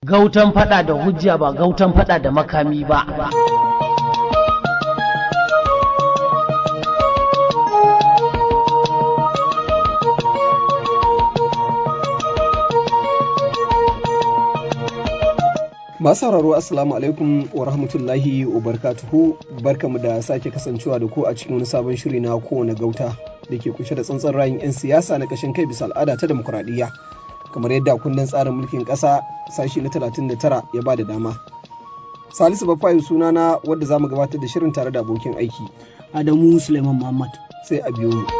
Gautan fada da hujja ba gautan fada da makami ba. Masu sauraro Assalamu alaikum wa rahmatullahi wa barkatuhu barkamu da sake kasancewa da ku a cikin wani sabon shiri na kowane gauta da ke kunshe da tsantsan rayun 'yan siyasa na kashin kai bisa al'ada ta demokuraɗiyya kamar yadda kundin tsarin mulkin ƙasa sashi na 39 ya ba da dama. Salisu Bafayu sunana wadda za mu gabatar da shirin tare da abokin aiki. Adamu Suleiman Muhammad. Sai a biyo mu.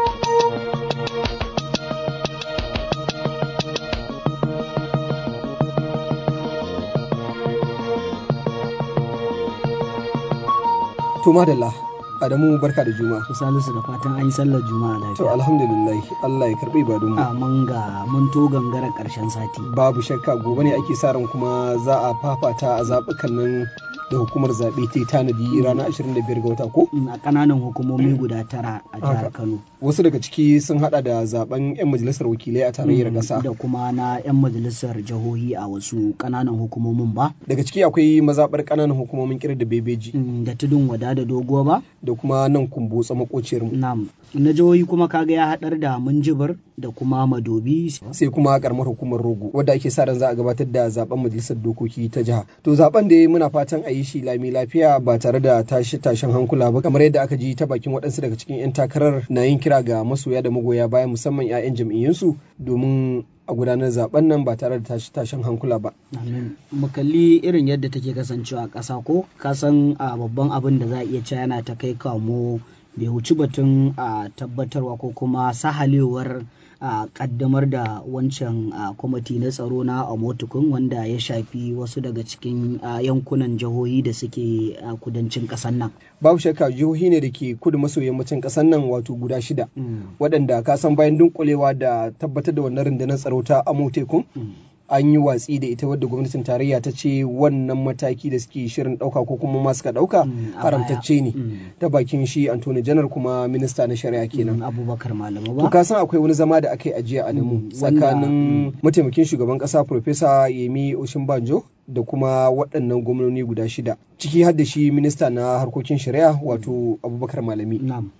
To madalla Adamu barka da juma. Salisu da fatan an yi sallar juma'a lafiya. To alhamdulillah Allah ya karbi ibadun mu. A mun ga mun to gangara karshen sati. Babu shakka gobe ne ake sa ran kuma za a fafata a zaɓukan nan da hukumar zaɓe ta yi tanadi ranar 25 ga wata ko? A ƙananan hukumomi guda tara a jihar Kano. Wasu daga ciki sun hada da zaben 'yan majalisar wakilai a tarayyar ƙasa. Da kuma na 'yan majalisar jihohi a wasu ƙananan hukumomin ba. Daga ciki akwai mazaɓar ƙananan hukumomin kirar da bebeji. Da tudun wada da doguwa ba. Da kuma nan kumbotsa makociyar mu. Na'am. Na jihohi kuma kaga ya haɗar da Minjibir da kuma Madobi. Sai kuma karamar hukumar Rogo wadda ake sa ran za a gabatar da zaben majalisar dokoki ta jiha. To zaben da muna fatan a yi shi lami lafiya ba tare da tashi tashin hankula ba kamar yadda aka ji ta bakin waɗansu daga cikin 'yan takarar na yin kira ga masoya da magoya baya musamman 'ya'yan jam'iyyunsu domin a gudanar zaben nan ba tare da tashi tashin hankula ba. Mu kalli irin yadda take kasancewa a ƙasa ko kasan a babban abin da za a iya cewa yana ta kai kamo bai wuci batun a tabbatarwa ko kuma sahalewar a kaddamar da wancan kwamiti na tsaro na omotukun wanda ya shafi wasu daga cikin yankunan jihohi da suke a kudancin ƙasar nan. Babu shakka jihohi ne da ke kudu maso yammacin ƙasar nan wato guda shida waɗanda ka san bayan dunkulewa da tabbatar da wannan rundunar tsaro ta amotekun an yi watsi da ita wadda gwamnatin tarayya ta ce wannan mataki da suke shirin ɗauka ko kuma ma suka ɗauka haramtacce ne ta bakin shi antony janar kuma minista na shari'a kenan abubakar malama to ka san akwai wani zama da aka yi ajiya a damu tsakanin mataimakin shugaban ƙasa profesa yemi oshinbanjo da kuma waɗannan gwamnoni guda shida ciki har da shi minista na harkokin shari'a wato abubakar malami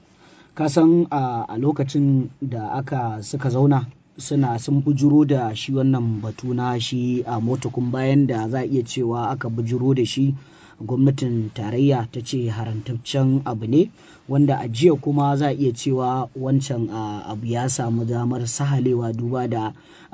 ka san a lokacin da aka suka zauna suna sun bujuro da shi wannan batu na shi a motokun bayan da za a iya cewa aka bujuro da shi gwamnatin tarayya ta ce haramtaccen abu ne wanda a jiya kuma za a iya cewa wancan abu ya samu damar sahalewa duba da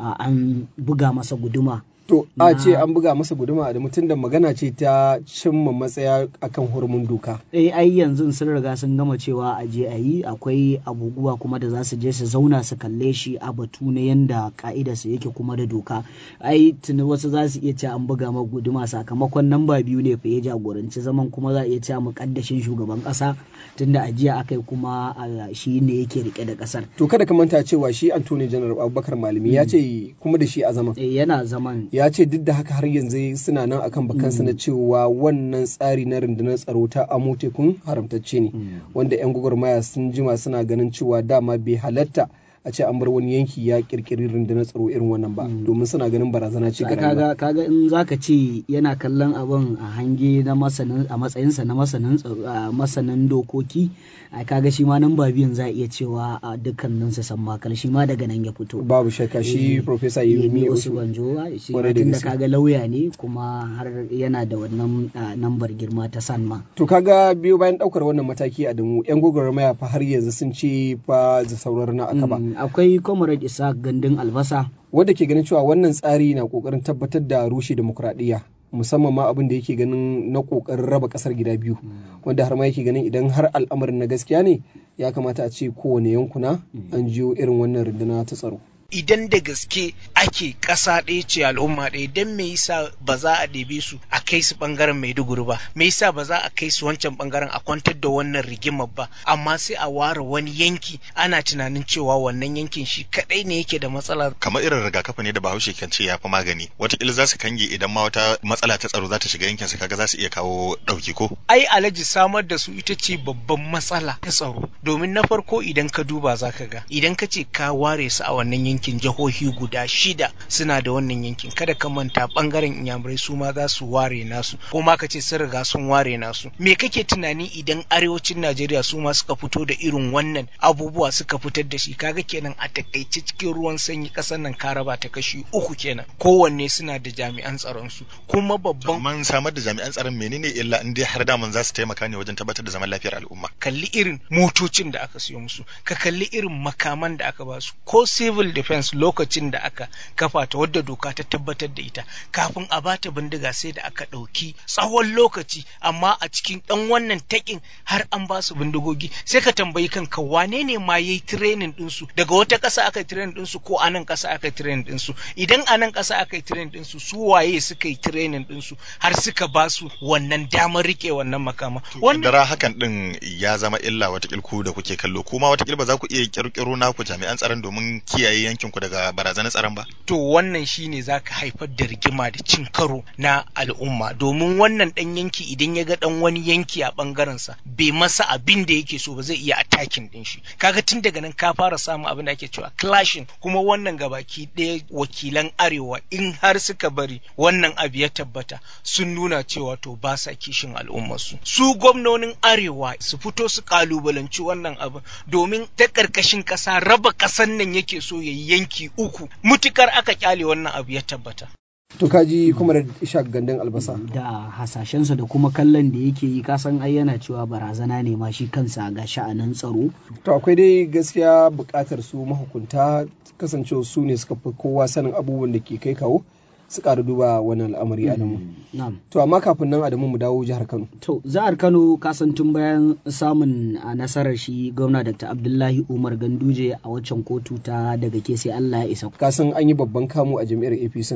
an buga masa guduma To a ce an buga masa guduma da mutum da magana ce ta cimma matsaya akan hurumin doka. Eh ai yanzu sun riga sun gama cewa a je a yi akwai abubuwa kuma da za su je su zauna su kalle shi a batu na yanda ka'idarsa yake kuma da doka. Ai tuni wasu za su iya cewa an buga masa guduma sakamakon namba biyu ne fa ya jagoranci zaman kuma za a iya cewa mukaddashin shugaban kasa tunda a jiya aka yi kuma shi ne yake rike da kasar. To kada ka manta cewa shi Anthony General Abubakar Malami ya ce kuma da shi a zaman. Eh yana zaman. ya ce duk da haka har yanzu suna nan akan bakansa na cewa wannan tsari na rundunar tsaro ta amo tekun haramtacce ne wanda 'yan gwagwarmaya sun jima suna ganin cewa dama bai halatta a ce an bar wani yanki ya kirkiri rundunar tsaro irin wannan ba domin suna ganin barazana ce ga kaga kaga in zaka ce yana kallon abin a hange na masanin a matsayinsa na masanin masanin dokoki a kaga shi ma nan ba biyan za a iya cewa a dukkanin su san makal shi ma daga nan ya fito babu shakka shi professor Yemi Osubanjo shi ma tunda kaga lauya ne kuma har yana da wannan nambar girma ta sanma to kaga biyo bayan daukar wannan mataki a damu yan gwagwarmaya fa har yanzu sun ce fa da saurar na aka ba akwai comrade isa gandun albasa wanda ke ganin cewa wannan tsari na kokarin tabbatar da rushe demokuraɗiyya musamman ma abin da yake ganin na kokarin raba kasar gida biyu wanda har ma yake ganin idan har al'amarin na gaskiya ne ya kamata a ce kowane yankuna an jiyo irin wannan runduna ta tsaro idan da gaske ake ƙasa ɗaya ce al'umma ɗaya don me yasa ba za a ɗebe su a kai su ɓangaren maiduguri ba me yasa ba za a kai su wancan ɓangaren a kwantar da wannan rigimar ba amma sai a ware wani yanki ana tunanin cewa wannan yankin shi kaɗai ne yake da matsala kamar irin rigakafi ne da bahaushe kan ce ya fi magani wataƙila za su kange idan ma wata matsala ta tsaro za ta shiga yankin su kaga za su iya kawo ɗauki ko ai alaji samar da su ita ce babban matsala ta tsaro domin na farko idan ka duba za ka ga idan ka ce ka ware su a wannan yanki yankin jihohi guda shida suna da wannan yankin kada ka manta bangaren inyamurai su ma za su ware nasu ko ma ka ce sun riga sun ware nasu me kake tunani idan arewacin najeriya su ma suka fito da irin wannan abubuwa suka fitar da shi kaga kenan a takaice cikin ruwan sanyi kasar nan ka raba ta kashi uku kenan kowanne suna da jami'an tsaron su kuma babban man samar da jami'an tsaron menene illa in dai har daman za su taimaka ne wajen tabbatar da zaman lafiyar al'umma kalli irin motocin da aka siyo musu ka kalli irin makaman da aka ba su ko civil defense lokacin da aka kafa ta wadda doka ta tabbatar da ita kafin a bata bindiga sai da aka ɗauki tsawon lokaci amma a cikin ɗan wannan takin har an ba su bindigogi sai ka tambayi kanka wane ne ma yayi training ɗinsu daga wata ƙasa aka yi training ɗinsu ko a nan ƙasa aka yi training ɗinsu idan a nan ƙasa aka yi training ɗinsu su waye suka yi training ɗinsu har suka ba su wannan damar rike wannan makama Dara hakan din ya zama illa watakil ku da kuke kallo kuma watakil ba za ku iya kirkiro naku jami'an tsaron domin kiyaye yankin ku daga barazanar tsaron ba to wannan shine zaka haifar da rigima da cin karo na al'umma domin wannan dan yanki idan ya ga dan wani yanki a bangaren sa bai masa abin da yake so ba zai iya attacking din shi kaga tun daga nan ka fara samun abin da ake cewa clashing kuma wannan gabaki ɗaya wakilan arewa in har suka bari wannan abu ya tabbata sun nuna cewa to ba sa kishin al'ummarsu su gwamnonin arewa su fito su kalubalanci wannan abu domin ta ƙarƙashin ƙasa raba ƙasan nan yake so ya yi yanki uku mutukar aka kyale wannan abu ya tabbata To kaji kuma da ishaq gandun albasa. Da hasashensa da kuma kallon da yake yi kasan ai yana cewa barazana ne ma shi kansa ga sha'anin tsaro. To akwai dai gaskiya buƙatar su mahukunta kasancewa su ne suka fi kowa sanin abubuwan da ke kai kawo. su ƙara duba wannan al'amari Adamu. To amma kafin nan Adamu mu dawo jihar Kano. To jihar Kano kasan tun bayan samun a nasarar shi gwamna Dr. Abdullahi Umar Ganduje a waccan kotu ta daga ke sai Allah ya isa. Kasan an yi babban kamu a jam'iyyar APC.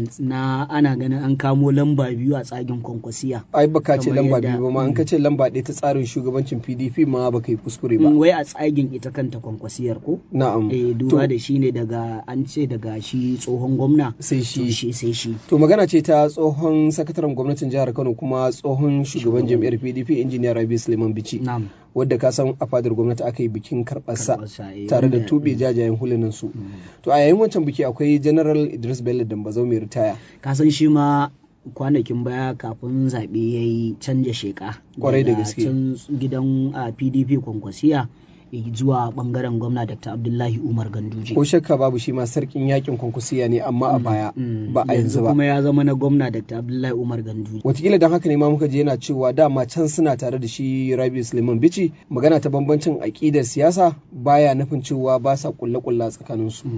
Na ana ganin an kamo lamba biyu a tsagin kwankwasiya. Ai baka ce lamba biyu ba ma an ka ce lamba ɗaya ta tsarin shugabancin PDP ma baka yi kuskure ba. Wai a tsagin ita kanta kwankwasiyar ko? Na'am. Eh duba da shi ne daga an ce daga shi tsohon gwamna. Sai shi. sai shi. To magana ce ta tsohon sakataren gwamnatin jihar Kano kuma tsohon shugaban jam'iyyar PDP injiniya Rabi Suleiman Bichi. Wadda ka san a fadar gwamnati aka yi bikin karɓarsa tare da tube jajayen hulunan su. To a yayin wancan biki akwai General Idris Bello Dambazau mai ritaya. Ka san shi ma kwanakin baya kafin zaɓe ya yi canja sheka. Kwarai da gaske. Can gidan PDP kwankwasiya. zuwa bangaren gwamna Dr. Abdullahi Umar Ganduje. Ko shakka babu shi ma sarkin yakin kwankwasiya ne amma a baya ba a yanzu ba. kuma ya zama na gwamna Dr. Abdullahi Umar Ganduje. Watakila don haka ne ma muka je yana cewa dama can suna tare da shi Rabi Suleiman Bichi magana ta bambancin aƙidar siyasa baya nufin cewa ba sa kulle-kulle tsakanin su.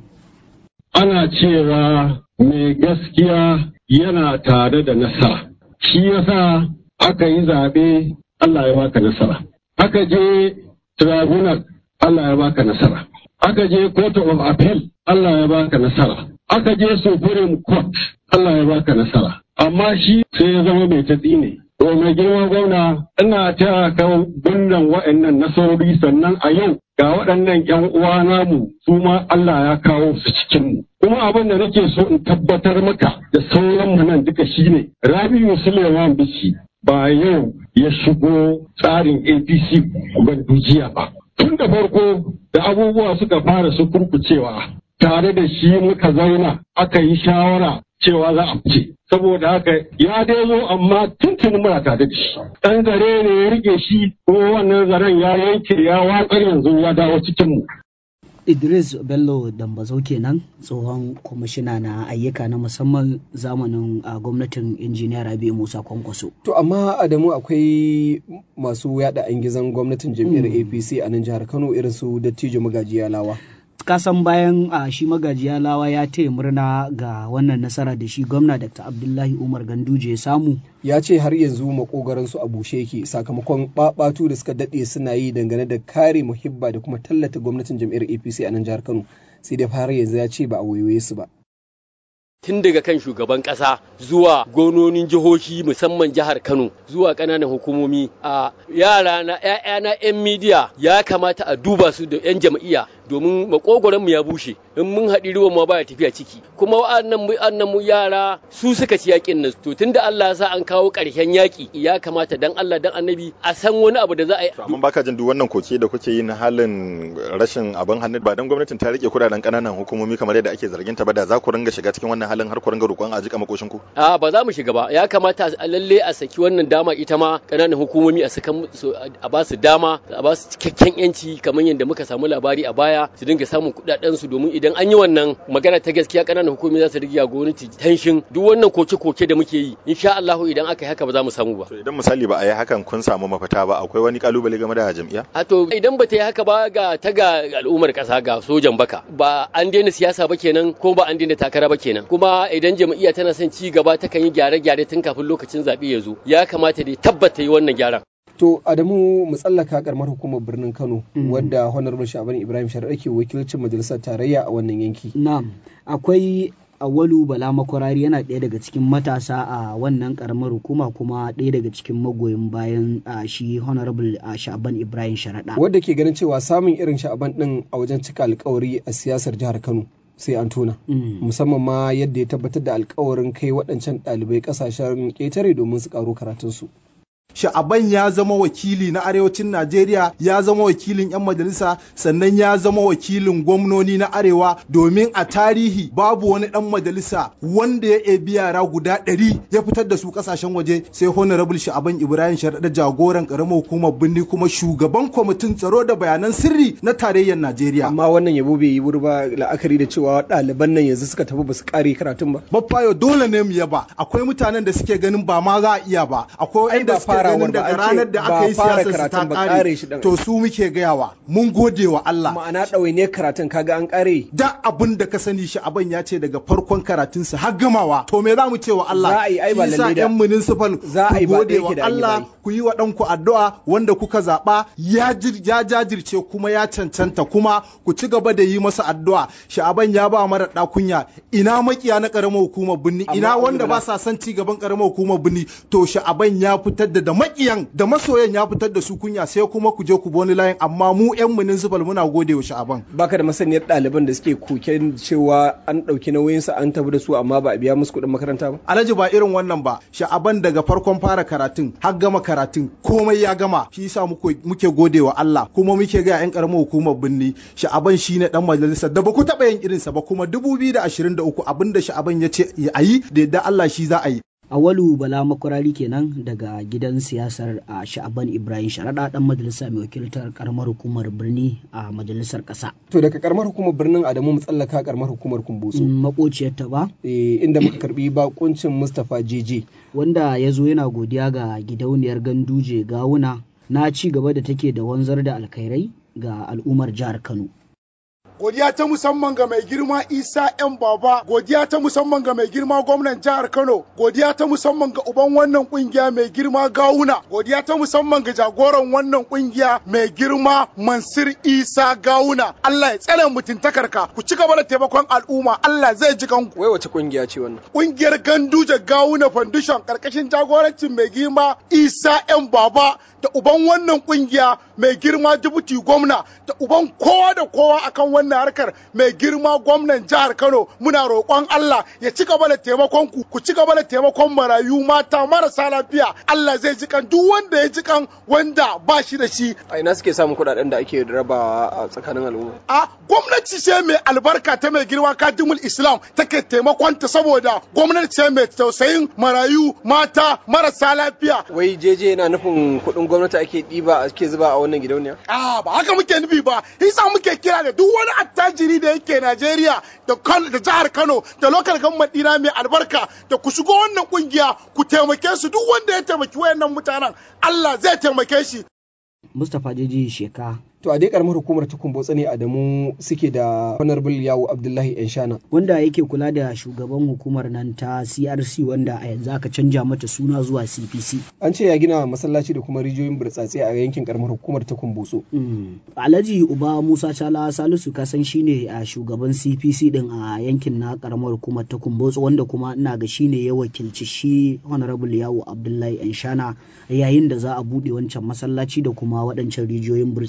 Ana cewa mai gaskiya yana tare da nasara. Shi yasa aka yi zaɓe Allah ya baka nasara. Aka je tribunal Allah ya baka nasara. Aka je court of appeal Allah ya baka nasara. Aka je supreme court Allah ya baka nasara. Amma shi sai ya zama mai tatsi ne. To mai girma gwamna ina ta kan gunnan wa'annan nasarori sannan a yau ga waɗannan ‘yan uwa namu su ma Allah ya kawo su cikin mu. Kuma abin da nake so in tabbatar maka da sauran mu nan duka shine Rabi'u Suleiman Bichi ba yau ya shigo tsarin APC bandujiya ba. Tun da farko da abubuwa suka fara su kurkucewa tare da shi muka zauna aka yi shawara cewa za a fice. Saboda haka ya dai zo amma tuntuni muna tare da shi. Ɗan zare ne ya rike shi kuma wannan zaren ya yanke ya watsar yanzu ya dawo cikin mu. Idris Bello Dambazau kenan tsohon kwamishina na ayyuka na musamman zamanin a gwamnatin injiniya Rabi Musa Kwankwaso. To amma Adamu akwai masu yada an gizon gwamnatin jam'iyyar APC a nan jihar Kano irin su Dattijo Magajiya Lawa. kasan bayan a shi magajiya lawa ya taya murna ga wannan nasara da shi gwamna dr abdullahi umar ganduje ya samu ya ce har yanzu makogaran su a bushe yake sakamakon babatu da suka dade suna yi dangane da kare muhibba da kuma tallata gwamnatin jam'iyyar apc a nan jihar kano sai dai har yanzu ya ce ba a wayoye su ba tun daga kan shugaban ƙasa zuwa gononin jihohi musamman jihar Kano zuwa ƙananan hukumomi a yara na ‘ya'yana 'yan midiya ya kamata a duba su da 'yan jam'iyya domin makogoron mu ya bushe in mun haɗi ruwan ma baya tafiya ciki kuma wa'annan mu wa'annan mu yara su suka ci yakin nan to tunda Allah ya sa an kawo ƙarshen yaki ya kamata dan Allah dan annabi a san wani abu da za a yi amma baka jin duk wannan koke da kuke yi na halin rashin abin hannu ba dan gwamnatin ta rike kudaden kananan hukumomi kamar yadda ake zargin ta ba da za ku ringa shiga cikin wannan halin har ku ringa roƙon a jika makoshin ku a ba za mu shiga ba ya kamata a lalle a saki wannan dama ita ma kananan hukumomi a saka a ba su dama a ba su cikakken yanci kamar yadda muka samu labari a baya su dinga samun kudaden su domin idan an yi wannan magana ta gaskiya kananan hukumomi za su rige gwamnati tension duk wannan koke-koke da muke yi insha Allah idan aka yi haka ba za mu samu ba to idan misali ba a yi hakan kun samu mafita ba akwai wani kalubale game da jam'iyya a to idan ba ta yi haka ba ga ta ga al'ummar kasa ga sojan baka ba an daina siyasa ba kenan ko ba an daina takara ba kenan kuma idan jam'iyya tana son ci gaba ta kan yi gyare-gyare tun kafin lokacin zaɓe ya zo ya kamata dai tabbata yi wannan gyaran To Adamu mu tsallaka karamar hukumar birnin Kano wadda Honorable Shaban Ibrahim Shari'a ke wakilcin majalisar tarayya a wannan yanki. Na'am, akwai Awalu Bala Makwarari yana ɗaya daga cikin matasa a wannan karamar hukuma kuma ɗaya daga cikin magoyin bayan shi Honorable Shaban Ibrahim Sharaɗa. Wadda ke ganin cewa samun irin Shaban ɗin a wajen cika alkawari a siyasar jihar Kano. sai an tona musamman ma yadda ya tabbatar da alkawarin kai waɗancan ɗalibai ƙasashen ƙetare domin su ƙaro karatunsu. sha'aban ya zama wakili na arewacin najeriya ya zama wakilin 'yan majalisa sannan ya zama wakilin gwamnoni na arewa domin a tarihi babu wani dan majalisa wanda ya ebi yara guda ɗari ya fitar da su kasashen waje sai honorable sha'aban ibrahim sharaɗa jagoran karamar hukumar birni kuma shugaban kwamitin tsaro da bayanan sirri na tarayyar najeriya amma wannan yabo bai yi wuri ba la'akari da cewa ɗaliban nan yanzu suka tafi ba su ƙare karatun ba baffayo dole ne mu yaba akwai mutanen da suke ganin ba ma za a iya ba akwai wanda suke ganin daga ranar da aka yi siyasar ta kare to su muke gayawa mun gode wa Allah ma'ana ɗauai ne karatun kaga an kare da abin da ka sani shi abin ya ce daga farkon karatunsa har gamawa to me za mu ce wa Allah za a yi ai ba lalle da yan municipal za a yi ba gode wa Allah ku yi wa ɗanku addu'a wanda kuka zaɓa ya jajirce kuma ya cancanta kuma ku ci gaba da yi masa addu'a sha'aban ya ba mara ɗakunya ina makiya na ƙaramar hukumar birni ina wanda ba sa son ci gaban ƙaramar hukumar birni to sha'aban ya fitar da da makiyan da masoyan ya fitar da su kunya sai kuma ku je ku bi wani layin amma mu yan municipal muna gode wa sha'aban baka da masaniyar ɗaliban da suke koken cewa an ɗauki nauyin su an tafi da su amma ba a biya musu kuɗin makaranta ba alhaji ba irin wannan ba sha'aban daga farkon fara karatun har gama karatun komai ya gama shi yasa muke gode wa Allah kuma muke ga yan karamar hukumar birni sha'aban shine dan majalisar da ba ku taɓa yin irinsa ba kuma 2023 abinda sha'aban ya ce a yi da yadda Allah shi za a yi Awalu Bala Makwarari kenan daga gidan siyasar a Sha'aban Ibrahim Sharaɗa ɗan majalisa mai wakiltar karamar hukumar birni a majalisar ƙasa. To daga karamar hukumar birnin Adamu mu tsallaka karamar hukumar Kumbotso. Makociyar ta ba? Eh, inda muka karbi bakuncin Mustapha Jeje. Wanda ya zo yana godiya ga gidauniyar Ganduje Gawuna na ci gaba da take da wanzar da alkhairai ga al'ummar jihar Kano. godiya ta musamman ga mai girma isa yan baba godiya ta musamman ga mai girma gwamnan jihar kano godiya ta musamman ga uban wannan kungiya mai girma gawuna godiya ta musamman ga jagoran wannan kungiya mai girma mansur isa gawuna allah ya tsare mutuntakarka ku ci gaba da taimakon al'umma allah zai ji kanku wai wace kungiya ce wannan kungiyar ganduje gawuna foundation karkashin jagorancin mai girma isa yan baba da uban wannan kungiya mai girma dubuti gwamna da uban kowa da kowa akan wannan harkar mai girma gwamnan jihar Kano muna roƙon Allah ya ci gaba da taimakon ku ku ci gaba da taimakon marayu mata marasa lafiya Allah zai ji kan duk wanda ya ji kan wanda ba shi da shi a ina suke samun kuɗaɗen da ake rabawa a tsakanin al'umma a gwamnati ce mai albarka ta mai girma kadimul islam take taimakon ta saboda gwamnati ce mai tausayin marayu mata marasa lafiya wai jeje yana nufin kuɗin gwamnati ake ɗiba ake zuba a wannan gidauniya a ba haka muke nufi ba yasa muke kira da duk wani attajiri da yake Najeriya da da jihar Kano da lokal government dina mai albarka da ku shigo wannan kungiya ku taimake su duk wanda ya taimaki wayannan mutanen Allah zai taimake shi Mustapha Jeji Sheka to a dai karamar hukumar ta kumbotsa ne adamu suke da honorable yawo abdullahi yanshana wanda yake kula da shugaban hukumar nan ta crc wanda a yanzu aka canja mata suna zuwa cpc an ce ya gina masallaci da kuma rijiyoyin burtsatse a yankin karamar hukumar ta kumbotso alhaji uba musa chala salisu kasan shine a shugaban cpc din a yankin na karamar hukumar ta kumbotso wanda kuma ina ga shine ya wakilci shi honorable yawo abdullahi yanshana yayin da za a bude wancan masallaci da kuma waɗancan rijiyoyin burtsatse da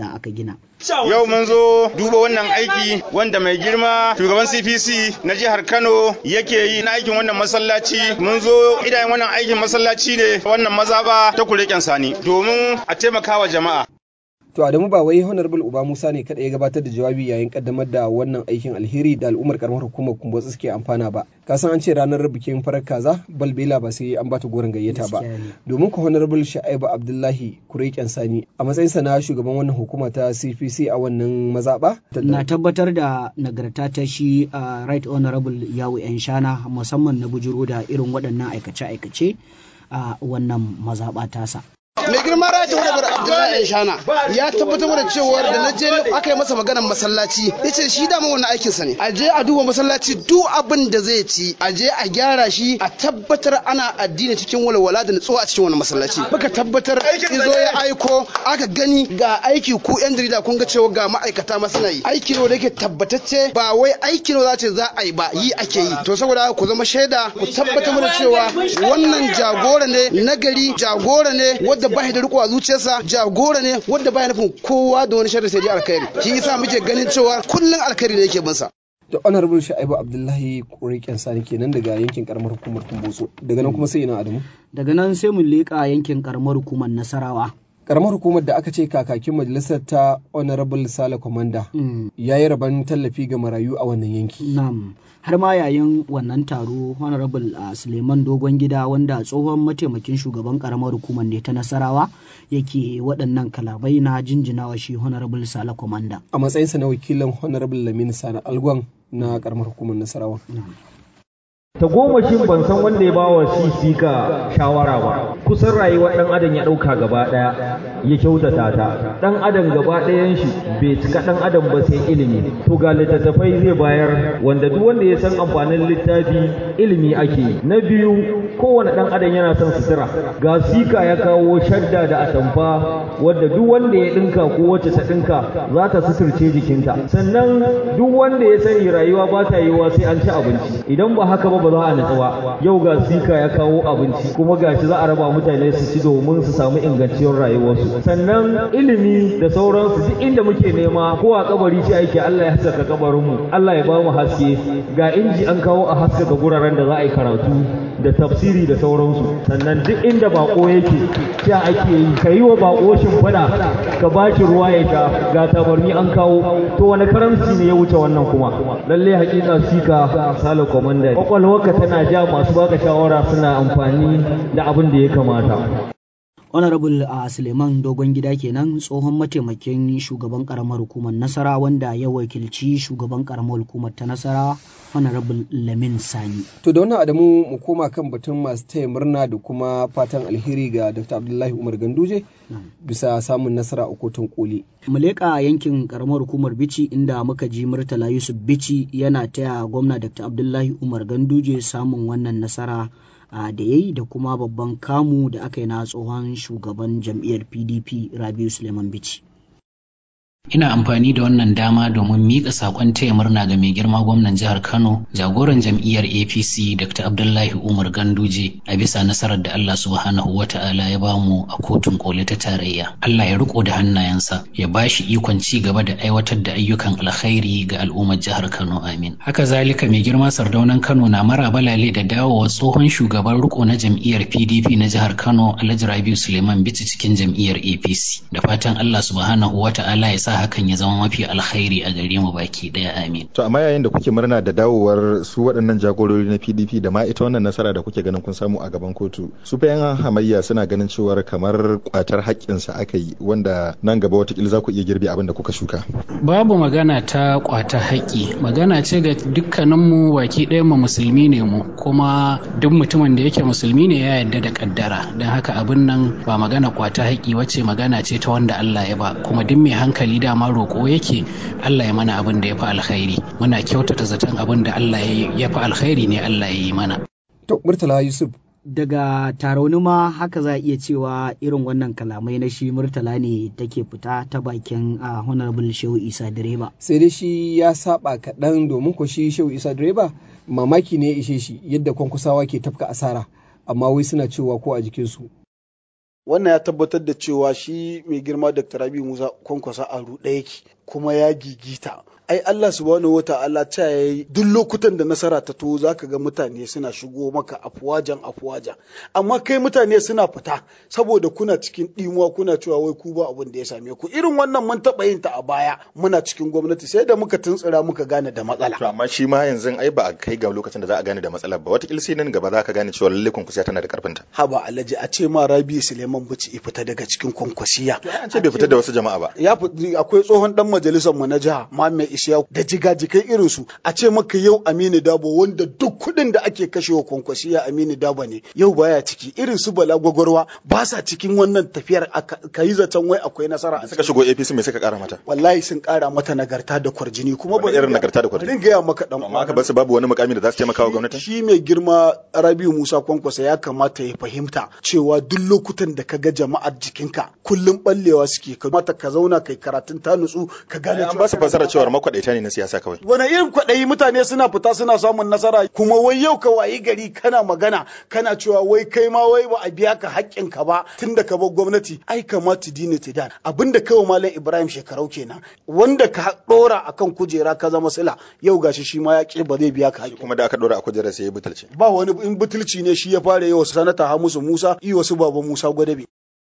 da aka gina. Yau mun zo duba wannan aiki wanda mai girma shugaban CPC na jihar Kano yake yi na aikin wannan masallaci. Mun zo idan wannan aikin masallaci ne wannan mazaba ta kureken sani domin a taimakawa jama'a. To Adamu ba wai Honorable Uba Musa ne kada ya gabatar da jawabi yayin kaddamar da wannan aikin alheri da al'ummar karamar hukumar Kumbotsi suke amfana ba. Ka san an ce ranar bikin farar kaza balbela ba sai an bata goron gayyata ba. Domin ku Honorable Sha'ibu Abdullahi Kureken Sani a matsayinsa na shugaban wannan hukuma ta CPC a wannan mazaba. Na tabbatar da nagarta ta shi a Right Honorable Yawu Yan Shana musamman na bujuro da irin waɗannan aikace-aikace a wannan mazaɓa tasa. mai girma rajin wani abdullahi yan shana ya tabbatar da cewa da na je aka yi masa maganar masallaci ya ce shi dama wannan aikinsa ne a je a duba masallaci duk abin da zai ci a je a gyara shi a tabbatar ana addini cikin walwala da nutsuwa a cikin wannan masallaci muka tabbatar izo ya aiko aka gani ga aiki ku yan jarida kun ga cewa ga ma'aikata masu yi aiki ne da yake tabbatacce ba wai aiki ne za ce za a yi ba yi ake yi to saboda ku zama shaida ku tabbatar da cewa wannan jagora ne nagari jagora ne wadda ba da riko a zuciyarsa jagora ne wanda baya nufin kowa da wani sharri sai dai alkhairi shi yasa muke ganin cewa kullun alkhairi ne yake bin sa da honorable sha'ibu abdullahi kuriken sani kenan daga yankin karamar hukumar kumbotso daga nan kuma sai ina adamu daga nan sai mu leƙa yankin karamar hukumar nasarawa karamar hukumar da aka ce kakakin majalisar ta honorable sale commander ya yi rabon tallafi ga marayu a wannan yanki Na'am. har ma yayin wannan taro honorable a suleiman dogon gida wanda tsohon mataimakin shugaban karamar hukumar ne ta nasarawa yake waɗannan kalabai na jinjinawa shi honorable sale commander a matsayinsa na wakilin honorable lamini sani algon na karamar hukumar nasarawa ta goma shin ban san wanda ya ba wa sisi ka shawara ba kusan rayuwar dan adam ya dauka gaba daya ya kyautata ta dan adam gaba ɗayan shi bai cika dan adam ba sai ilimi to ga littattafai zai bayar wanda duk wanda ya san amfanin littafi ilimi ake yi na biyu kowane dan adam yana son sutura ga sika ya kawo shadda da atamfa wadda duk wanda ya dinka ko wacce ta dinka za ta suturce jikinta sannan duk wanda ya sani rayuwa ba ta yiwa sai an ci abinci idan ba haka ba ba za a natsu ba yau ga sika ya kawo abinci kuma gashi za a raba mutane su ci domin su samu inganciyar rayuwarsu sannan ilimi da sauransu duk inda muke nema ko a kabari ce ake Allah ya haskaka kabarinmu Allah ya ba mu haske ga inji an kawo a haskaka guraren da za a yi karatu da tafsiri da sauransu sannan duk inda bako yake sha ake yi ka yi wa bako shimfiɗa ka ba shi ruwa ya sha ga tabarni an kawo to wani karamci ne ya wuce wannan kuma lalle hakika sika sale komanda kwakwalwarka tana ja masu baka shawara suna amfani da abin da ya kamata honorable a suleiman dogon gida kenan tsohon mataimakin shugaban karamar hukumar nasara wanda ya wakilci shugaban karamar hukumar ta nasara honorable lamin sani to da wannan adamu mu koma kan batun masu taya murna da kuma fatan alheri ga dr abdullahi umar ganduje bisa samun nasara a kotun koli mu leƙa yankin karamar hukumar bici inda muka ji murtala yusuf bici yana taya gwamna dr abdullahi umar ganduje samun wannan nasara da ya yi da kuma babban kamu da aka yi na tsohon shugaban jam'iyyar pdp rabiu suleiman bici Ina amfani da wannan dama domin miƙa saƙon taya murna ga mai girma gwamnan jihar Kano, jagoran jam'iyyar APC Dr. Abdullahi Umar Ganduje a bisa nasarar da Allah subhanahu wa ta'ala ya bamu a kotun koli ta tarayya. Allah ya riko da hannayensa, ya ba shi ikon ci gaba da aiwatar da ayyukan alkhairi ga al'ummar jihar Kano amin. Haka zalika mai girma sardaunan Kano na mara balale da dawowa tsohon shugaban riko na jam'iyyar PDP na jihar Kano Alhaji Rabiu Suleiman Bichi cikin jam'iyyar APC. Da fatan Allah subhanahu wa ta'ala ya sa hakan ya zama mafi alkhairi a gare mu baki daya amin. To amma yayin da kuke murna da dawowar su waɗannan jagorori na PDP da ma ita wannan nasara da kuke ganin kun samu a gaban kotu su fa yan hamayya suna ganin cewar kamar kwatar haƙƙinsa aka yi wanda nan gaba watakila za ku iya girbe abin da kuka shuka. Babu magana ta kwata haƙƙi magana ce ga dukkaninmu baki ɗaya mu musulmi ne mu kuma duk mutumin da yake musulmi ne ya yarda da kaddara don haka abin nan ba magana kwata haƙƙi wacce magana ce ta wanda Allah ya ba kuma duk mai hankali dama roƙo yake Allah ya mana abin da ya fi alkhairi muna kyautata zaton abin da Allah ya fi alkhairi ne Allah ya yi mana. To Murtala Yusuf daga tarauni ma haka za a iya cewa irin wannan kalamai na shi murtala ne take fita ta bakin a honorable shehu isa direba sai dai shi ya saba kaɗan domin ko shi shehu isa direba mamaki ne ya ishe shi yadda kwankwasawa ke tafka asara amma wai suna cewa ko a jikinsu wannan ya tabbatar da cewa shi mai girma Dr. Rabi Musa kwankwasa a ruɗe yake kuma ya gigita ai Allah subhanahu wata'ala ta yayi duk lokutan da nasara ta to zaka ga mutane suna shigo maka afuwajan afuwaja amma kai mutane suna fita saboda kuna cikin dimuwa kuna cewa wai ku ba abin da ya same ku irin wannan mun taɓa yin ta a baya muna cikin gwamnati sai da muka tuntsira muka gane da matsala to amma shi ma yanzu ai ba a kai ga lokacin da za a gane da matsalar ba wata sai nan gaba za ka gane cewa lalle kwankwasiya tana da karfinta haba alhaji a ce ma Rabi Suleiman Bici fita daga cikin kwankwasiya an ce bai fita da wasu jama'a ba ya akwai tsohon dan majalisar mu na jiha Muhammad Isiyaku da jigajikai irin su a ce maka yau Aminu Dabo wanda duk kuɗin da ake kashewa kwankwasiya Aminu Dabo ne yau baya ciki irin su Bala Gwagwarwa ba sa cikin wannan tafiyar ka yi zaton wai akwai nasara a suka shigo APC mai suka kara mata wallahi sun kara mata nagarta da kwarjini kuma ba irin nagarta da kwarjini bari gaya maka dan amma aka basu babu wani mukami da za su taimaka wa gwamnati shi mai girma Rabiu Musa Kwankwasa ya kamata ya fahimta cewa duk lokutan da ka ga jama'ar jikinka kullum ballewa suke kamata ka zauna kai karatun ta nutsu ka gane an ba su fasara cewa makwaɗaita ne na siyasa kawai wani irin kwaɗayi mutane suna fita suna samun nasara kuma wai yau ka wayi gari kana magana kana cewa wai kai ma wai ba a biya ka haƙƙin ka ba tun da ka bar gwamnati ai kamata dini tidan abinda kawai malam Ibrahim shekarau kenan wanda ka ɗora akan kujera ka zama sila yau gashi shi ma ya ƙi ba zai biya ka haƙƙi kuma da aka ɗora a kujera sai ya butulce ba wani in butulci ne shi ya fara yau sanata Hamisu Musa yi wasu baba Musa Gwadabe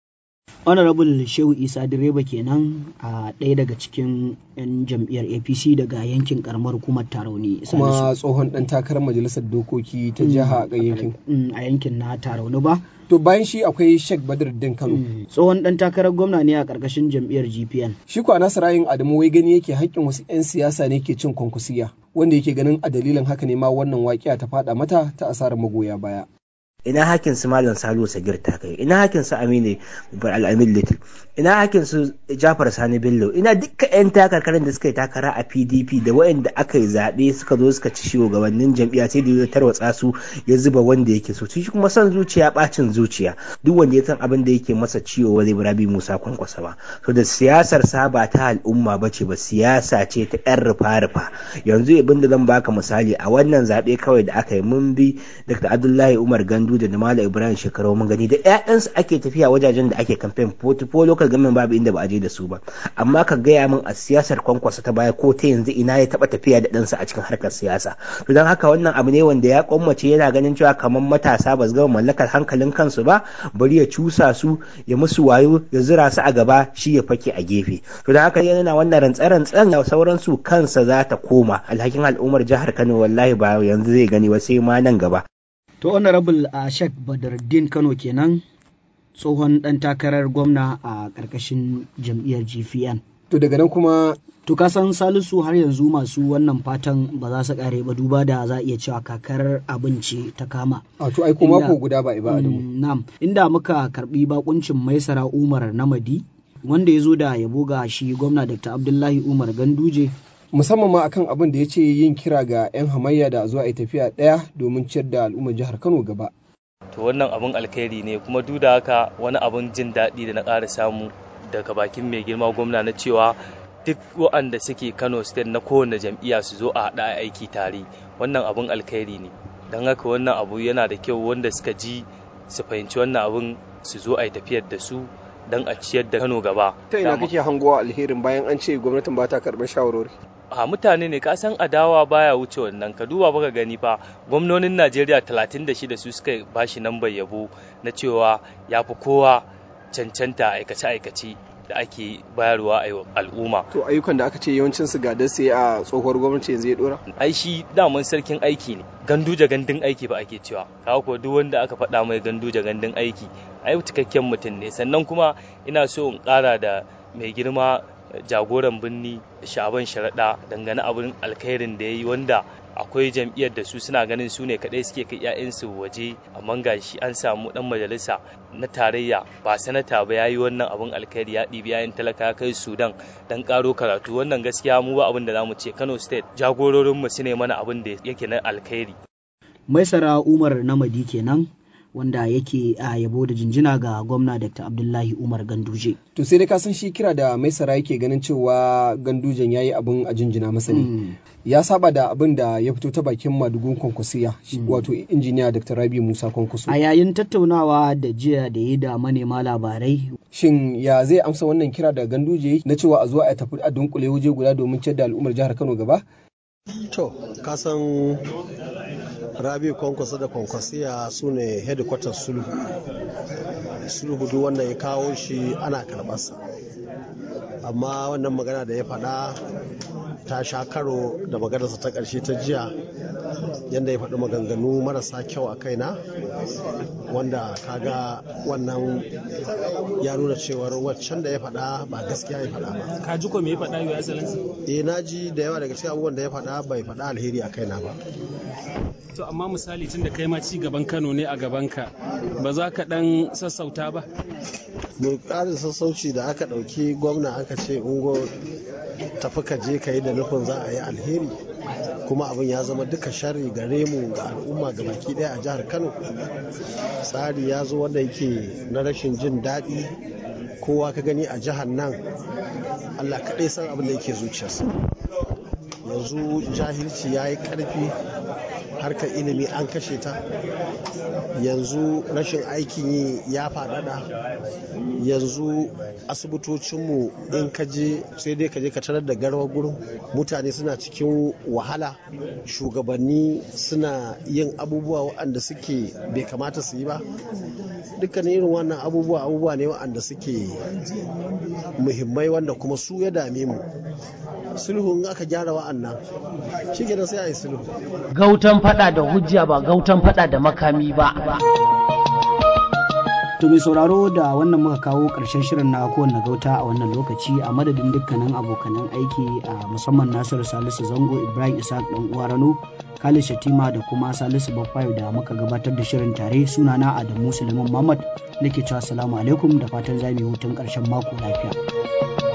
honorable shehu isa direba kenan a ɗaya daga cikin 'yan jam'iyyar apc daga yankin karamar hukumar tarauni kuma tsohon ɗan takarar majalisar dokoki ta jiha a yankin a yankin na tarauni ba to bayan shi akwai sheikh badruddin kano tsohon ɗan takarar gwamna ne a ƙarƙashin jam'iyyar gpn shi kwa nasa rayin adamu wai gani yake haƙƙin wasu 'yan siyasa ne ke cin kwankwasiya wanda yake ganin a dalilin haka ne ma wannan waƙiya ta faɗa mata ta asarar magoya baya ina hakin su malam salo sagir ta kai ina hakin su aminu al'amin little ina hakin su jafar sani bello ina dukkan yan takarkarin da suka yi takara a pdp da waɗanda aka yi zaɓe suka zo suka ci shugabannin jam'iyya sai da ya tarwatsa su ya zuba wanda yake so shi kuma son zuciya bacin zuciya duk wanda ya san abin da yake masa ciwo wa zai rabi musa kwankwasa ba to da siyasar sa ba ta al'umma ba ce ba siyasa ce ta yan rufa rufa yanzu abin da zan baka misali a wannan zaɓe kawai da aka yi mun bi dr abdullahi umar gandu da Malam Ibrahim shekaru mun gani da ƴaƴansu ake tafiya wajajen da ake campaign ko local government babu inda ba a je da su ba amma ka gaya min a siyasar kwankwasa ta baya ko ta yanzu ina ya taba tafiya da ɗansa a cikin harkar siyasa to don haka wannan abu ne wanda ya kwammace yana ganin cewa kamar matasa ba su gama mallakar hankalin kansu ba bari ya cusa su ya musu wayo ya zura su a gaba shi ya fake a gefe to don haka yana wannan rantsarantsan da sauransu kansa za ta koma alhakin al'ummar jihar Kano wallahi ba yanzu zai gani ba sai ma nan gaba To honorable a uh, Sheikh Badruddin Kano kenan tsohon ɗan takarar gwamna a ƙarƙashin jam'iyyar GPN. To daga nan kuma To ka san Salisu har yanzu masu wannan fatan ba za su kare ba duba da za iya cewa kakar abinci ta kama. A to ai ko mako guda ba ba Adamu. Na'am, inda muka karbi bakuncin Maisara Umar Namadi wanda ya zo da yabo ga shi gwamna Dr. Abdullahi Umar Ganduje musamman ma akan abin da ya ce yin kira ga 'yan hamayya da zuwa a tafiya ɗaya domin ciyar da al'ummar jihar Kano gaba. To wannan abin alkhairi ne kuma duk da haka wani abin jin daɗi da na ƙara samu daga bakin mai girma gwamna na cewa duk waɗanda suke Kano state na kowane jam'iyya su zo a haɗa aiki tare wannan abin alkhairi ne don haka wannan abu yana da kyau wanda suka ji su fahimci wannan abin su zo a yi tafiyar da su don a ciyar da Kano gaba. Ta ina kake hangowa alherin bayan an ce gwamnatin ba ta karɓar shawarwari? a mutane ne kasan adawa baya wuce wannan ka duba baka gani fa gwamnonin Najeriya 36 su suka bashi nambar yabo na cewa ya fi kowa cancanta aikace-aikace da ake bayarwa a al'umma. To ayyukan da aka ce yawancin su gadar sai a tsohuwar gwamnati yanzu ya dora? Ai shi daman sarkin aiki ne. Ganduje gandun aiki ba ake cewa. Kawo ko duk wanda aka faɗa mai ganduje gandun aiki ai cikakken mutum ne. Sannan kuma ina so in ƙara da mai girma jagoran birni shaban sharaɗa dangane abin alkhairin da ya yi wanda akwai jam'iyyar da su suna ganin su ne kaɗai suke kai 'ya'yansu waje amma ga shi an samu ɗan majalisa na tarayya ba sanata ba ya yi wannan abin alkhairi ya ɗibi 'ya'yan talaka kai sudan dan ƙaro karatu wannan gaskiya mu ba abin da za mu ce kano state jagororinmu su ne mana abin da yake na alkhairi maisara umar namadi kenan wanda yake a yabo da jinjina ga gwamna Dr. Abdullahi Umar Ganduje. To sai dai ka san shi kira da Maisara yake ganin cewa Gandujen yayi abin a jinjina masa ne. Ya saba da abin da ya fito ta bakin madugun kwankwasiya wato injiniya Dr. Rabi Musa Kwankwaso. A yayin tattaunawa da jiya da yi da manema labarai. Shin ya zai amsa wannan kira da Ganduje na cewa a zo a tafi a dunkule waje guda domin ciyar da al'ummar jihar Kano gaba? To, kasan Rabi Kwankwaso da Kwankwasiya su ne headquarter sulhu. Sulhu duk wanda ya kawo shi ana karɓarsa. Amma wannan magana da ya faɗa ta sha karo da maganarsa ta ƙarshe ta jiya yadda ya faɗi maganganu marasa kyau a kaina wanda kaga wannan ya nuna cewar waccan da ya faɗa ba gaskiya ya faɗa ba ka ji ko me ya faɗa yau excellency eh na ji da yawa daga cikin abubuwan da ya faɗa bai faɗa alheri a kaina ba to amma misali tun da kai ma ci gaban Kano ne a gabanka ba za ka dan sassauta ba mu ƙarin sassauci da aka ɗauki gwamna aka ce ungo tafi ka je ka yi da nufin za a yi alheri kuma abin ya zama duka sharri gare mu ga al'umma ga baki ɗaya a jihar kano tsari ya zo wanda yake na rashin jin daɗi kowa ka gani a jihar nan allah kaɗai san abin da yake zuciyarsa yanzu jahilci ya yi ƙarfi harkar ilimi an kashe ta yanzu rashin aikin yi ya faɗaɗa yanzu asibitocinmu in ka je sai dai ka je ka tarar da garwa gurin mutane suna cikin wahala shugabanni suna yin abubuwa waɗanda suke bai kamata su yi ba dukkanin irin wannan abubuwa abubuwa ne waɗanda suke muhimmai wanda kuma su ya dame mu sulhu in aka gyara wa'annan shi kenan sai a yi sulhu Gautan fada da hujja ba gautan fada da makami ba. To mai sauraro da wannan muka kawo ƙarshen shirin na kowanne gauta a wannan lokaci a madadin dukkanin abokanan aiki a musamman Nasiru Salisu Zango Ibrahim Isaac dan uwa Rano Khalid Shatima da kuma Salisu Baffayo da muka gabatar da shirin tare sunana Adamu Suleiman Muhammad nake cewa assalamu alaikum da fatan za mu yi hutun ƙarshen mako lafiya.